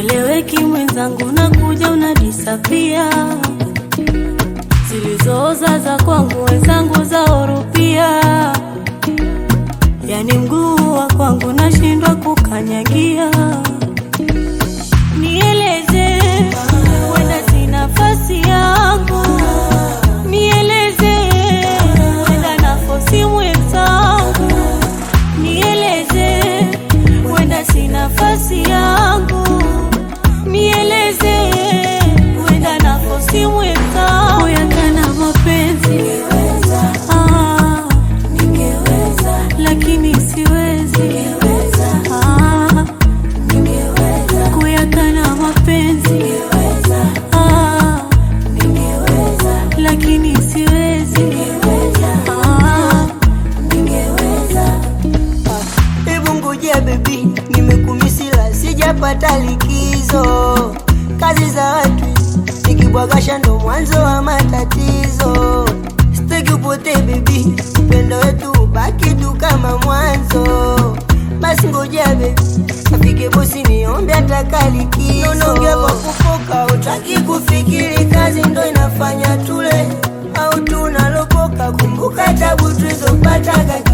ueleweki mwenzangu, nakuja unadisapia, zilizooza za kwangu wenzangu zaorupia, yani mguu wa kwangu nashindwa kukanyagia. Nieleze, wenda si nafasi yangu, nieleze, wenda nafosi mwenzangu, nieleze, wenda si nafasi yangu, nieleze, wenda nafosi mwenzangu, yakana mapenzi ah, lakini siwezi ah, kuyakana mapenzi ah, lakini siwezi ah, Hebu ngojea bebi, nimekumisila sijapata likizo. Kazi za watu nikibwagasha ndo mwanzo wa matatizo. Sitaki upotee bebi, upendo wetu ubaki tu kama mwanzo. Basi ngojea bebi, afike bosi niombe ataka likizo. Unaongea kwa kufoka, utaki kufikiri, kazi ndo inafanya tule au tunalopoka. Kumbuka tabu tulizopataga